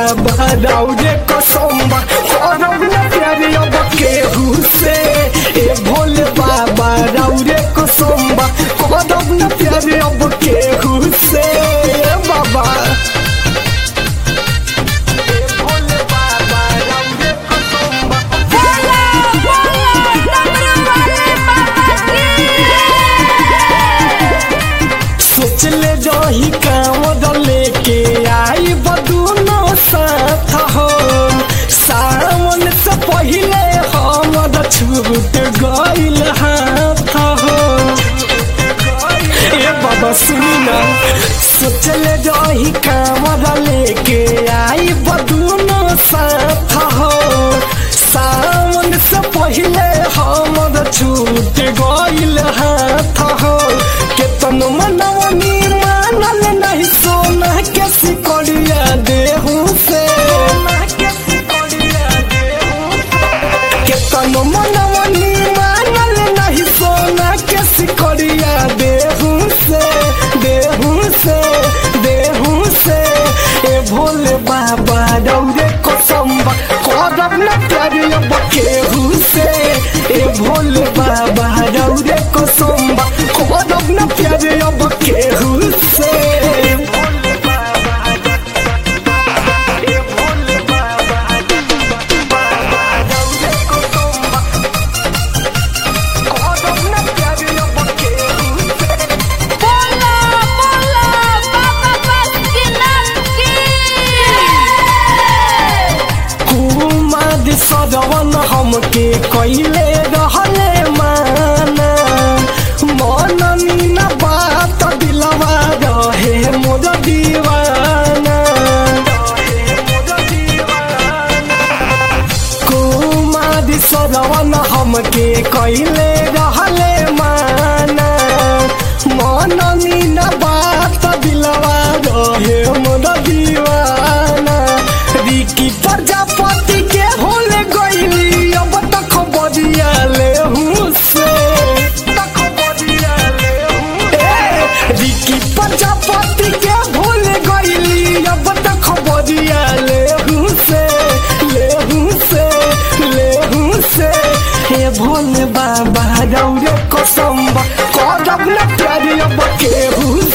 बाबा राउरे कसम्बा करब न प्यार अब केहू से ए भोले बाबा राउरे कसम्बा करब न प्यार अब केहू से ए बाबा ए भोले बाबा राउरे कसम्बा बोला बोला डमरू वाले बाबा की सोच ले रही कांवर लेके आई बदूनो साथ हो सावन से पहिले हमर छूट गइल हाथ हो ए बाबा सुनी ना सोच ले रही कांवर लेके आई बदूनो साथ हो सावन से पहिले हमर छूट गइल हाथ हो केतन मनवनी मानल नहीं सोना के सिकड़िया देहू से केतन मनवनी मानल नहीं सोना के सिकड़िया देहू से देहू से देहू से ए भोले बाबा रौरे कसम्बा करब न प्यार अब केहू से ए भोले बाबा रौरे कसम्बा करब न प्यार अब केहू से भोले बाबा ए भोले बाबा बाबा रौरे कसम्बा करब न प्यार अब केहू से बोला बोला बाबा बासुकीनाथ की कुमार सदवन हमके कैले रहले माना मननी न बात दिलवा रहे मोर दीवाना कुमार सदवन हमके कैले रहले माना मननी न बात दिलवा रहे मोर दीवाना रिकी प्रजापति के भूल गईली अब तक बदिया ले से ए, रिकी प्रजापति के भूल गईली अब तक बदिया ले से ले से ले से हे भोले बाबा रौरे कसम्बा करब न प्यार अब केहू